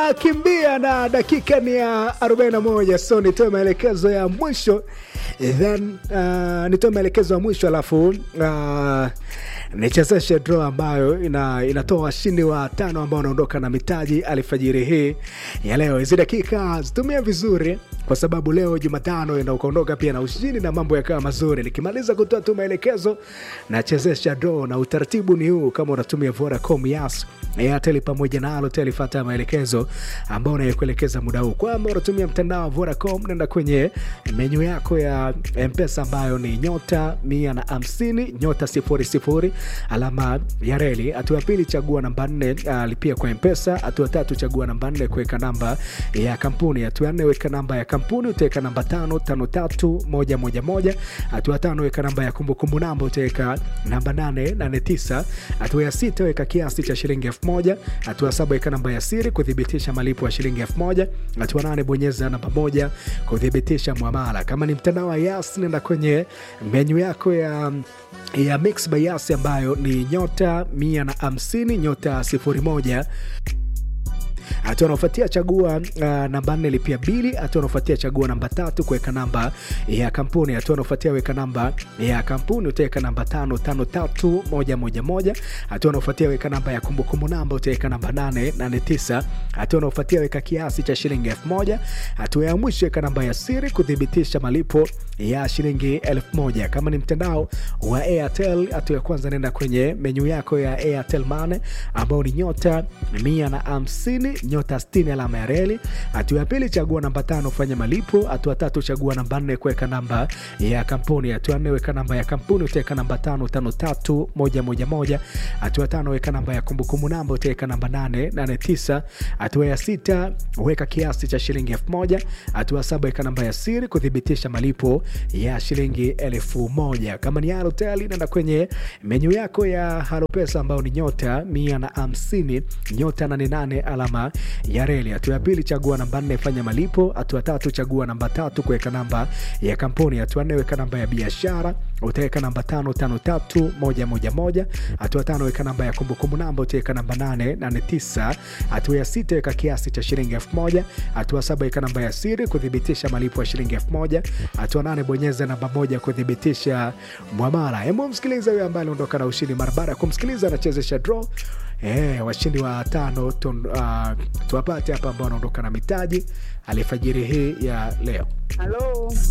tunakimbia na dakika ni ya 41 so nitoe maelekezo ya mwisho then uh, nitoe maelekezo ya mwisho alafu uh, nichezeshe draw ambayo ina, inatoa washindi wa tano ambao wanaondoka na mitaji alfajiri hii ya leo hizi dakika zitumia vizuri kwa sababu leo jumatano ina ukaondoka pia na ushindi na mambo yakawa mazuri nikimaliza kutoa tu maelekezo nachezesha draw na utaratibu ni huu kama unatumia vodacom yas airtel pamoja na alotel fata maelekezo ambao unayokuelekeza muda huu kwamba unatumia mtandao wa vodacom nenda kwenye menyu yako ya mpesa ambayo ni nyota mia na hamsini nyota sifuri sifuri alama ya reli hatua ya pili chagua namba nne uh, lipia kwa mpesa hatua tatu chagua namba nne kuweka namba ya kampuni hatua ya nne weka namba ya kampuni utaweka namba tano tano tatu moja moja moja hatua tano weka namba ya kumbukumbu namba utaweka namba nane nane tisa hatua ya sita weka kiasi cha shilingi elfu moja hatua saba weka namba ya siri kuthibitisha malipo ya shilingi elfu moja hatua nane bonyeza namba moja kuthibitisha mwamala kama ni mtandao wa yas nenda kwenye menyu yako ya ya mix by yas ambayo ni nyota mia na hamsini nyota sifuri moja hatua anaofuatia chagua uh, namba nne lipia bili hatua anaofuatia chagua namba tatu kuweka namba ya kampuni hatua anaofuatia weka namba ya kampuni utaweka namba tano tano tatu moja moja moja hatua anaofuatia weka namba ya kumbukumbu namba utaweka namba nane nane tisa hatua anaofuatia weka kiasi cha shilingi elfu moja hatua ya mwisho weka namba ya siri kuthibitisha malipo ya shilingi elfu moja kama ni mtandao wa airtel hatua ya kwanza nenda kwenye menyu yako ya airtel mane ambao ni nyota mia na hamsini nyota 60 alama ya reli hatua ya pili chagua namba tano fanya malipo hatua tatu chagua namba nne kuweka namba ya kampuni hatua nne weka namba ya kampuni utaweka namba tano tano tatu moja moja moja hatua tano weka namba ya kumbukumbu namba utaweka namba nane nane tisa hatua ya sita weka kiasi cha shilingi elfu moja hatua saba weka namba ya siri kuthibitisha malipo ya shilingi elfu moja kama ni halotel nenda kwenye menyu yako ya halopesa ambayo ni nyota mia na hamsini nyota 88 alama ya reli hatua ya pili chagua namba nne fanya malipo hatua tatu chagua namba tatu kuweka namba ya kampuni hatua nne weka namba ya biashara utaweka namba tano tano tatu moja moja moja hatua tano weka namba ya kumbukumbu namba utaweka namba nane nane tisa hatua ya sita weka kiasi cha shilingi elfu moja hatua saba weka namba ya siri kuthibitisha malipo ya shilingi elfu moja hatua nane bonyeza namba moja kuthibitisha mwamala hebu msikiliza huyo ambaye aliondoka na ushindi mara baada ya kumsikiliza anachezesha draw Eh, washindi wa tano uh, tuwapate hapa ambao wanaondoka na mitaji alifajiri hii ya leo Halo.